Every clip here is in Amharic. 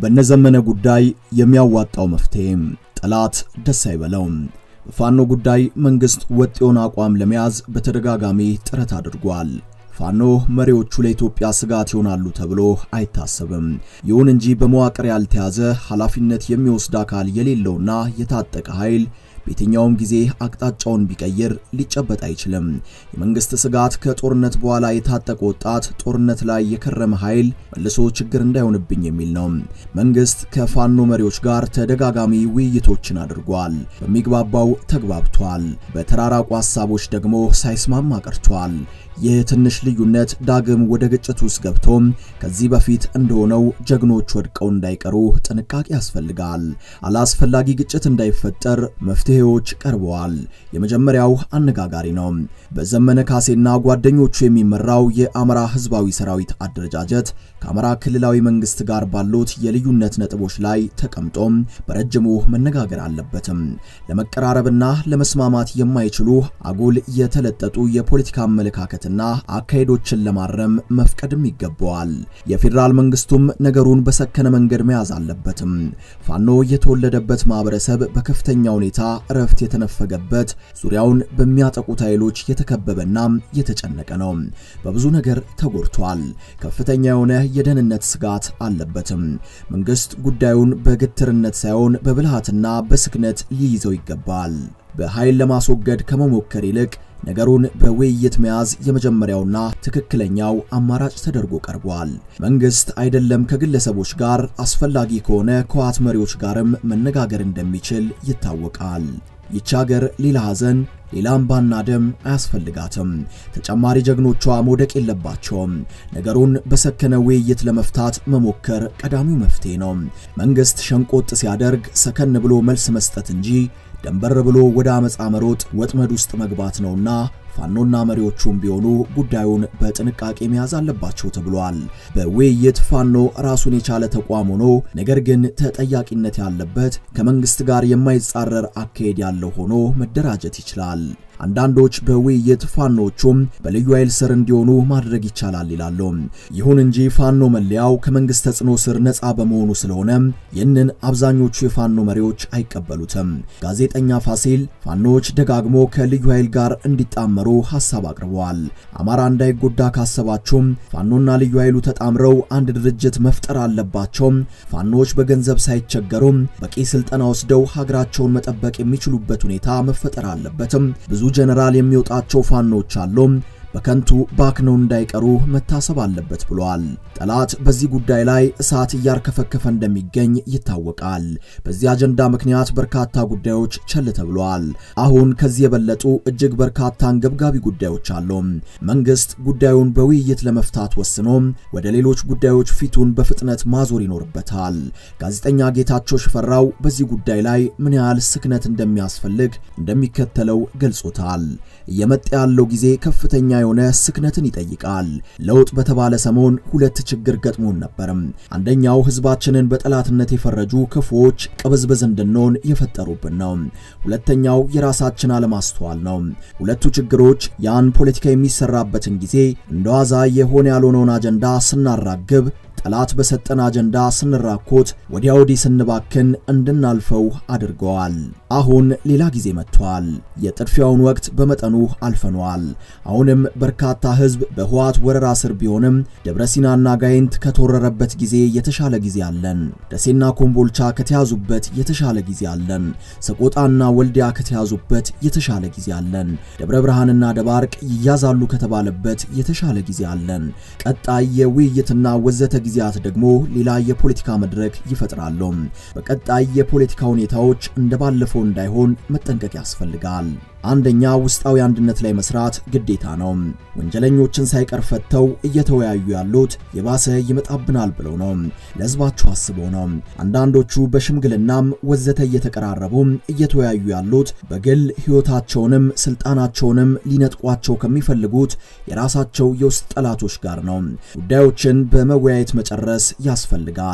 በነዘመነ ጉዳይ የሚያዋጣው መፍትሄ ጠላት ደስ አይበለው። በፋኖ ጉዳይ መንግስት ወጥ የሆነ አቋም ለመያዝ በተደጋጋሚ ጥረት አድርጓል። ፋኖ መሪዎቹ ለኢትዮጵያ ስጋት ይሆናሉ ተብሎ አይታሰብም። ይሁን እንጂ በመዋቅር ያልተያዘ ኃላፊነት የሚወስድ አካል የሌለውና የታጠቀ ኃይል በየትኛውም ጊዜ አቅጣጫውን ቢቀይር ሊጨበጥ አይችልም። የመንግስት ስጋት ከጦርነት በኋላ የታጠቀ ወጣት ጦርነት ላይ የከረመ ኃይል መልሶ ችግር እንዳይሆንብኝ የሚል ነው። መንግስት ከፋኖ መሪዎች ጋር ተደጋጋሚ ውይይቶችን አድርጓል። በሚግባባው ተግባብቷል። በተራራቁ ሐሳቦች ደግሞ ሳይስማማ ቀርቷል። ይህ ትንሽ ልዩነት ዳግም ወደ ግጭት ውስጥ ገብቶም ከዚህ በፊት እንደሆነው ጀግኖች ወድቀው እንዳይቀሩ ጥንቃቄ ያስፈልጋል። አላስፈላጊ ግጭት እንዳይፈጠር መፍትሄዎች ቀርበዋል። የመጀመሪያው አነጋጋሪ ነው። በዘመነ ካሴና ጓደኞቹ የሚመራው የአማራ ህዝባዊ ሰራዊት አደረጃጀት ከአማራ ክልላዊ መንግስት ጋር ባሉት የልዩነት ነጥቦች ላይ ተቀምጦም በረጅሙ መነጋገር አለበትም። ለመቀራረብና ለመስማማት የማይችሉ አጉል የተለጠጡ የፖለቲካ አመለካከትና አካሄዶችን ለማረም መፍቀድም ይገባዋል። የፌዴራል መንግስቱም ነገሩን በሰከነ መንገድ መያዝ አለበትም። ፋኖ የተወለደበት ማህበረሰብ በከፍተኛ ሁኔታ እረፍት የተነፈገበት ዙሪያውን በሚያጠቁት ኃይሎች የተከበበና የተጨነቀ ነው። በብዙ ነገር ተጎድቷል። ከፍተኛ የሆነ የደህንነት ስጋት አለበትም። መንግስት ጉዳዩን በግትርነት ሳይሆን በብልሃትና በስክነት ሊይዘው ይገባል። በኃይል ለማስወገድ ከመሞከር ይልቅ ነገሩን በውይይት መያዝ የመጀመሪያውና ትክክለኛው አማራጭ ተደርጎ ቀርቧል። መንግስት አይደለም ከግለሰቦች ጋር አስፈላጊ ከሆነ ከህወሓት መሪዎች ጋርም መነጋገር እንደሚችል ይታወቃል። ይቺ ሀገር ሌላ ሐዘን ሌላ አምባና ደም አያስፈልጋትም። ተጨማሪ ጀግኖቿ መውደቅ የለባቸውም። ነገሩን በሰከነ ውይይት ለመፍታት መሞከር ቀዳሚው መፍትሄ ነው። መንግስት ሸንቆጥ ሲያደርግ ሰከን ብሎ መልስ መስጠት እንጂ ደንበር ብሎ ወደ አመፃ መሮጥ ወጥመድ ውስጥ መግባት ነውና ፋኖና መሪዎቹም ቢሆኑ ጉዳዩን በጥንቃቄ መያዝ አለባቸው ተብሏል። በውይይት ፋኖ ራሱን የቻለ ተቋም ሆኖ ነገር ግን ተጠያቂነት ያለበት ከመንግስት ጋር የማይጻረር አካሄድ ያለው ሆኖ መደራጀት ይችላል። አንዳንዶች በውይይት ፋኖቹም በልዩ ኃይል ስር እንዲሆኑ ማድረግ ይቻላል ይላሉ። ይሁን እንጂ ፋኖ መለያው ከመንግስት ተጽዕኖ ስር ነፃ በመሆኑ ስለሆነ ይህንን አብዛኞቹ የፋኖ መሪዎች አይቀበሉትም። ጋዜጠኛ ፋሲል ፋኖች ደጋግሞ ከልዩ ኃይል ጋር እንዲጣመሩ ሐሳብ አቅርበዋል። አማራ እንዳይጎዳ ካሰባችሁም ፋኖና ልዩ ኃይሉ ተጣምረው አንድ ድርጅት መፍጠር አለባቸው። ፋኖች በገንዘብ ሳይቸገሩም በቂ ስልጠና ወስደው ሀገራቸውን መጠበቅ የሚችሉበት ሁኔታ መፈጠር አለበትም። ብዙ ጀነራል የሚወጣቸው ፋኖች አሉ። በከንቱ ባክነው እንዳይቀሩ መታሰብ አለበት ብለዋል። ጠላት በዚህ ጉዳይ ላይ እሳት እያርከፈከፈ እንደሚገኝ ይታወቃል። በዚህ አጀንዳ ምክንያት በርካታ ጉዳዮች ቸል ተብለዋል። አሁን ከዚህ የበለጡ እጅግ በርካታ አንገብጋቢ ጉዳዮች አሉ። መንግስት ጉዳዩን በውይይት ለመፍታት ወስኖ ወደ ሌሎች ጉዳዮች ፊቱን በፍጥነት ማዞር ይኖርበታል። ጋዜጠኛ ጌታቸው ሽፈራው በዚህ ጉዳይ ላይ ምን ያህል ስክነት እንደሚያስፈልግ እንደሚከተለው ገልጾታል። እየመጣ ያለው ጊዜ ከፍተኛ የሆነ ስክነትን ይጠይቃል። ለውጥ በተባለ ሰሞን ሁለት ችግር ገጥሞን ነበርም። አንደኛው ህዝባችንን በጠላትነት የፈረጁ ክፉዎች ቅብዝብዝ እንድንሆን የፈጠሩብን ነው። ሁለተኛው የራሳችን አለማስተዋል ነው። ሁለቱ ችግሮች ያን ፖለቲካ የሚሰራበትን ጊዜ እንደዋዛ የሆነ ያልሆነውን አጀንዳ ስናራግብ ጠላት በሰጠን አጀንዳ ስንራኮት ወዲያ ወዲህ ስንባክን እንድናልፈው አድርገዋል። አሁን ሌላ ጊዜ መጥቷል። የጥድፊያውን ወቅት በመጠኑ አልፈነዋል። አሁንም በርካታ ህዝብ በህወሓት ወረራ ስር ቢሆንም ደብረ ሲናና ጋይንት ከተወረረበት ጊዜ የተሻለ ጊዜ አለን። ደሴና ኮምቦልቻ ከተያዙበት የተሻለ ጊዜ አለን። ሰቆጣና ወልዲያ ከተያዙበት የተሻለ ጊዜ አለን። ደብረ ብርሃንና ደባርቅ ይያዛሉ ከተባለበት የተሻለ ጊዜ አለን። ቀጣይ የውይይትና ወዘተ ጊዜያት ደግሞ ሌላ የፖለቲካ መድረክ ይፈጥራሉ። በቀጣይ የፖለቲካ ሁኔታዎች እንደባለፈው እንዳይሆን መጠንቀቅ ያስፈልጋል። አንደኛ ውስጣዊ አንድነት ላይ መስራት ግዴታ ነው። ወንጀለኞችን ሳይቀር ፈተው እየተወያዩ ያሉት የባሰ ይመጣብናል ብለው ነው። ለህዝባቸው አስበው ነው። አንዳንዶቹ በሽምግልናም ወዘተ እየተቀራረቡ እየተወያዩ ያሉት በግል ህይወታቸውንም ስልጣናቸውንም ሊነጥቋቸው ከሚፈልጉት የራሳቸው የውስጥ ጠላቶች ጋር ነው። ጉዳዮችን በመወያየት መጨረስ ያስፈልጋል።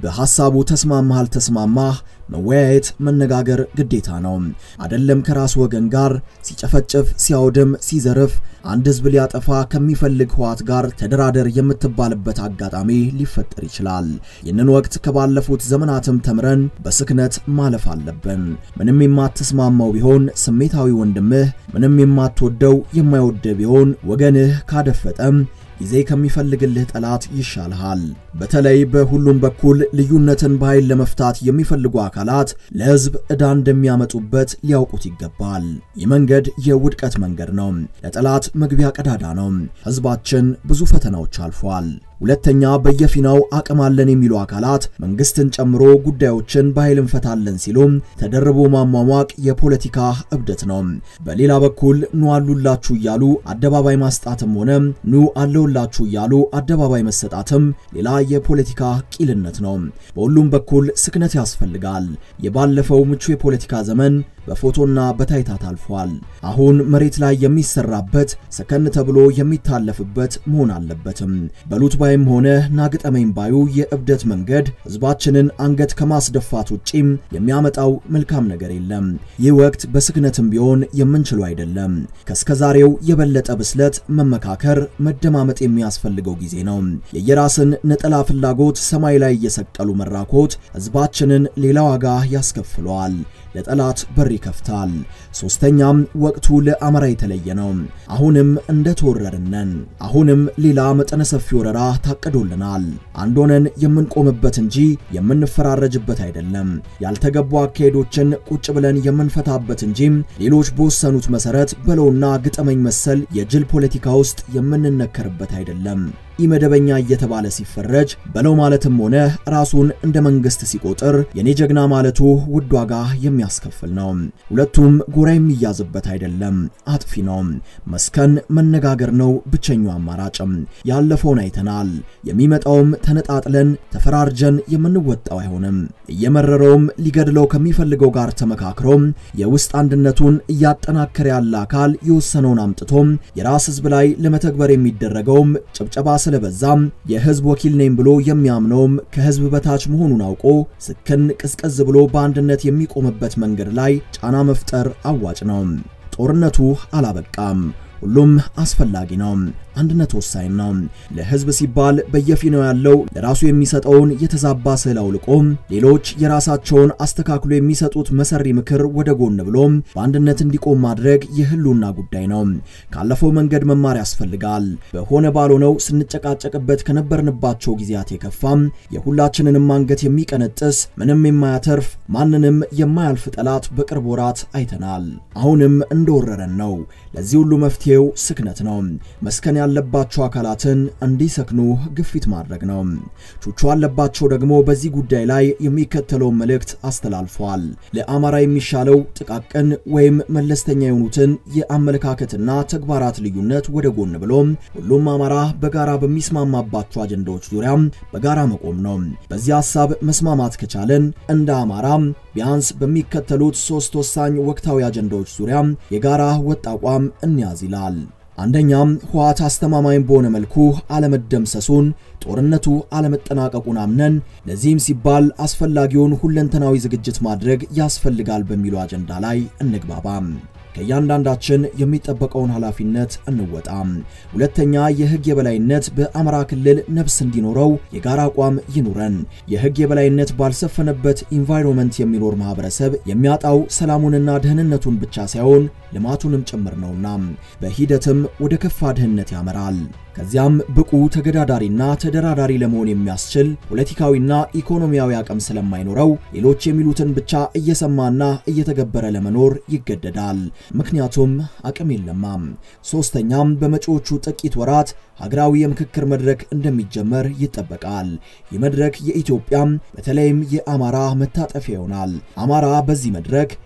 በሐሳቡ ተስማማህ አልተስማማህ መወያየት መነጋገር ግዴታ ነው። አደለም ከራስ ወገን ጋር ሲጨፈጭፍ፣ ሲያወድም፣ ሲዘርፍ አንድ ህዝብ ሊያጠፋ ከሚፈልግ ህዋት ጋር ተደራደር የምትባልበት አጋጣሚ ሊፈጠር ይችላል። ይህንን ወቅት ከባለፉት ዘመናትም ተምረን በስክነት ማለፍ አለብን። ምንም የማትስማማው ቢሆን ስሜታዊ ወንድምህ፣ ምንም የማትወደው የማይወደው ቢሆን ወገንህ ካደፈጠም ጊዜ ከሚፈልግልህ ጠላት ይሻልሃል። በተለይ በሁሉም በኩል ልዩነትን በኃይል ለመፍታት የሚፈልጉ አካላት ለህዝብ ዕዳ እንደሚያመጡበት ሊያውቁት ይገባል። ይህ መንገድ የውድቀት መንገድ ነው። ለጠላት መግቢያ ቀዳዳ ነው። ህዝባችን ብዙ ፈተናዎች አልፏል። ሁለተኛ በየፊናው አቅም አለን የሚሉ አካላት መንግስትን ጨምሮ ጉዳዮችን በኃይል እንፈታለን ሲሉም ተደርቦ ማሟሟቅ የፖለቲካ እብደት ነው። በሌላ በኩል ኑ አሉላችሁ እያሉ አደባባይ ማስጣትም ሆነ ኑ አለውላችሁ እያሉ አደባባይ መሰጣትም ሌላ የፖለቲካ ቂልነት ነው። በሁሉም በኩል ስክነት ያስፈልጋል። የባለፈው ምቹ የፖለቲካ ዘመን በፎቶና በታይታ ታልፏል። አሁን መሬት ላይ የሚሰራበት ሰከን ተብሎ የሚታለፍበት መሆን አለበትም። በሉት ባይም ሆነ ናግጠመኝ ባዩ የእብደት መንገድ ህዝባችንን አንገት ከማስደፋት ውጪም የሚያመጣው መልካም ነገር የለም። ይህ ወቅት በስክነትም ቢሆን የምንችለው አይደለም። ከስከዛሬው የበለጠ ብስለት፣ መመካከር፣ መደማመጥ የሚያስፈልገው ጊዜ ነው። የየራስን ነጠላ ፍላጎት ሰማይ ላይ እየሰቀሉ መራኮት ህዝባችንን ሌላ ዋጋ ያስከፍለዋል። ለጠላት በር ይከፍታል። ሶስተኛም ወቅቱ ለአማራ የተለየ ነው። አሁንም እንደተወረርነን አሁንም ሌላ መጠነ ሰፊ ወረራ ታቅዶልናል። አንድ ሆነን የምንቆምበት እንጂ የምንፈራረጅበት አይደለም። ያልተገቡ አካሄዶችን ቁጭ ብለን የምንፈታበት እንጂ ሌሎች በወሰኑት መሰረት በለውና ግጠመኝ መሰል የጅል ፖለቲካ ውስጥ የምንነከርበት አይደለም። ኢመደበኛ እየተባለ ሲፈረጅ በለው ማለትም ሆነ ራሱን እንደ መንግስት ሲቆጥር የኔ ጀግና ማለቱ ውድ ዋጋ የሚያስከፍል ነው። ሁለቱም ጎራ የሚያዝበት አይደለም፣ አጥፊ ነው። መስከን መነጋገር ነው ብቸኛው አማራጭም። ያለፈውን አይተናል። የሚመጣውም ተነጣጥለን ተፈራርጀን የምንወጣው አይሆንም። እየመረረውም ሊገድለው ከሚፈልገው ጋር ተመካክሮም የውስጥ አንድነቱን እያጠናከረ ያለ አካል የወሰነውን አምጥቶም የራስ ህዝብ ላይ ለመተግበር የሚደረገውም ጭብጨባ ስለበዛም የህዝብ ወኪል ነኝ ብሎ የሚያምነውም ከህዝብ በታች መሆኑን አውቆ ስክን ቅዝቀዝ ብሎ በአንድነት የሚቆምበት መንገድ ላይ ጫና መፍጠር አዋጭ ነው። ጦርነቱ አላበቃም። ሁሉም አስፈላጊ ነው። አንድነት ወሳኝ ነው። ለህዝብ ሲባል በየፊናው ያለው ለራሱ የሚሰጠውን የተዛባ ስዕል አውልቆ ሌሎች የራሳቸውን አስተካክሎ የሚሰጡት መሰሪ ምክር ወደ ጎን ብሎ በአንድነት እንዲቆም ማድረግ የህልውና ጉዳይ ነው። ካለፈው መንገድ መማር ያስፈልጋል። በሆነ ባልሆነው ስንጨቃጨቅበት ከነበርንባቸው ጊዜያት የከፋም የሁላችንንም አንገት የሚቀነጥስ ምንም የማያተርፍ ማንንም የማያልፍ ጠላት በቅርብ ወራት አይተናል። አሁንም እንደወረረን ነው። ለዚህ ሁሉ መፍትሄው ስክነት ነው። መስከን ያለባቸው አካላትን እንዲሰክኑ ግፊት ማድረግ ነው። ቹቹ አለባቸው ደግሞ በዚህ ጉዳይ ላይ የሚከተለውን መልእክት አስተላልፏል። ለአማራ የሚሻለው ጥቃቅን ወይም መለስተኛ የሆኑትን የአመለካከትና ተግባራት ልዩነት ወደ ጎን ብሎ ሁሉም አማራ በጋራ በሚስማማባቸው አጀንዳዎች ዙሪያ በጋራ መቆም ነው። በዚህ ሐሳብ መስማማት ከቻለን እንደ አማራ ቢያንስ በሚከተሉት ሶስት ወሳኝ ወቅታዊ አጀንዳዎች ዙሪያ የጋራ ወጥ አቋም እንያዝ ይላል። አንደኛም ህወሓት አስተማማኝ በሆነ መልኩ አለመደምሰሱን ጦርነቱ አለመጠናቀቁን አምነን ለዚህም ሲባል አስፈላጊውን ሁለንተናዊ ዝግጅት ማድረግ ያስፈልጋል በሚለው አጀንዳ ላይ እንግባባም። ከእያንዳንዳችን የሚጠበቀውን ኃላፊነት እንወጣም። ሁለተኛ የህግ የበላይነት በአማራ ክልል ነፍስ እንዲኖረው የጋራ አቋም ይኑረን። የህግ የበላይነት ባልሰፈነበት ኢንቫይሮንመንት የሚኖር ማህበረሰብ የሚያጣው ሰላሙንና ደህንነቱን ብቻ ሳይሆን ልማቱንም ጭምር ነውና በሂደትም ወደ ከፋ ድህነት ያመራል። ከዚያም ብቁ ተገዳዳሪና ተደራዳሪ ለመሆን የሚያስችል ፖለቲካዊና ኢኮኖሚያዊ አቅም ስለማይኖረው ሌሎች የሚሉትን ብቻ እየሰማና እየተገበረ ለመኖር ይገደዳል። ምክንያቱም አቅም የለማም። ሶስተኛም በመጪዎቹ ጥቂት ወራት ሀገራዊ የምክክር መድረክ እንደሚጀመር ይጠበቃል። ይህ መድረክ የኢትዮጵያም በተለይም የአማራ መታጠፊያ ይሆናል። አማራ በዚህ መድረክ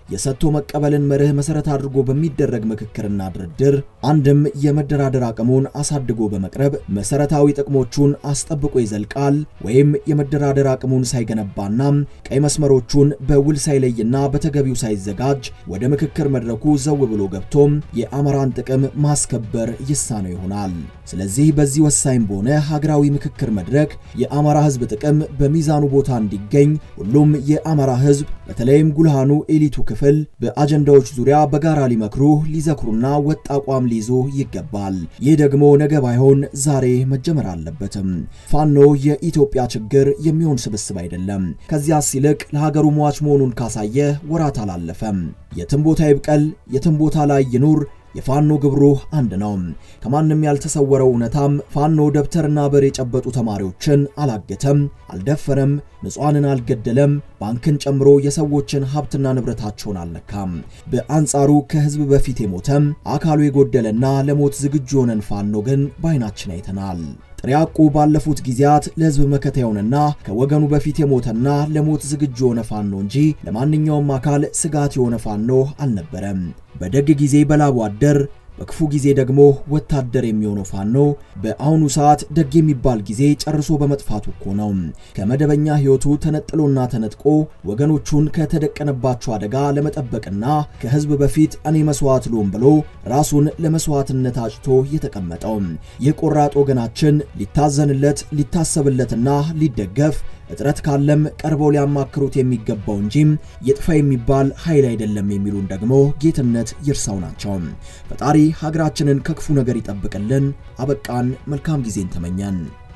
የሰጥቶ መቀበልን መርህ መሰረት አድርጎ በሚደረግ ምክክርና ድርድር አንድም የመደራደር አቅሙን አሳድጎ በመቅረብ መሰረታዊ ጥቅሞቹን አስጠብቆ ይዘልቃል፣ ወይም የመደራደር አቅሙን ሳይገነባና ቀይ መስመሮቹን በውል ሳይለይና በተገቢው ሳይዘጋጅ ወደ ምክክር መድረኩ ዘው ብሎ ገብቶም የአማራን ጥቅም ማስከበር ይሳነው ይሆናል። ስለዚህ በዚህ ወሳኝ በሆነ ሀገራዊ ምክክር መድረክ የአማራ ሕዝብ ጥቅም በሚዛኑ ቦታ እንዲገኝ ሁሉም የአማራ ሕዝብ በተለይም ጉልሃኑ ኤሊቱ ክፍል በአጀንዳዎች ዙሪያ በጋራ ሊመክሩ ሊዘክሩና ወጥ አቋም ሊይዙ ይገባል። ይህ ደግሞ ነገ ባይሆን ዛሬ መጀመር አለበትም። ፋኖ የኢትዮጵያ ችግር የሚሆን ስብስብ አይደለም። ከዚያስ ይልቅ ለሀገሩ ሟች መሆኑን ካሳየ ወራት አላለፈም። የትም ቦታ ይብቀል፣ የትም ቦታ ላይ ይኑር የፋኖ ግብሩ አንድ ነው። ከማንም ያልተሰወረው እውነታም ፋኖ ደብተርና በር የጨበጡ ተማሪዎችን አላገተም፣ አልደፈረም፣ ንጹሐንን አልገደለም፣ ባንክን ጨምሮ የሰዎችን ሀብትና ንብረታቸውን አልነካም። በአንጻሩ ከህዝብ በፊት የሞተም አካሉ የጎደለና ለሞት ዝግጁ የሆነን ፋኖ ግን በዓይናችን አይተናል። ጥሪያቁ ባለፉት ጊዜያት ለህዝብ መከታ የሆነና ከወገኑ በፊት የሞተና ለሞት ዝግጁ የሆነ ፋኖ እንጂ ለማንኛውም አካል ስጋት የሆነ ፋኖ አልነበረም። በደግ ጊዜ በላቡ አደር በክፉ ጊዜ ደግሞ ወታደር የሚሆነው ፋኖ በአሁኑ ሰዓት ደግ የሚባል ጊዜ ጨርሶ በመጥፋቱ እኮ ነው። ከመደበኛ ህይወቱ ተነጥሎና ተነጥቆ ወገኖቹን ከተደቀነባቸው አደጋ ለመጠበቅና ከህዝብ በፊት እኔ መስዋዕት ልሆን ብሎ ራሱን ለመስዋዕትነት አጭቶ የተቀመጠው ይህ ቆራጥ ወገናችን ሊታዘንለት ሊታሰብለትና ሊደገፍ እጥረት ካለም ቀርበው ሊያማክሩት የሚገባው እንጂ የጥፋ የሚባል ኃይል አይደለም የሚሉን ደግሞ ጌትነት ይርሳው ናቸው። ፈጣሪ ሀገራችንን ከክፉ ነገር ይጠብቅልን። አበቃን። መልካም ጊዜን ተመኘን።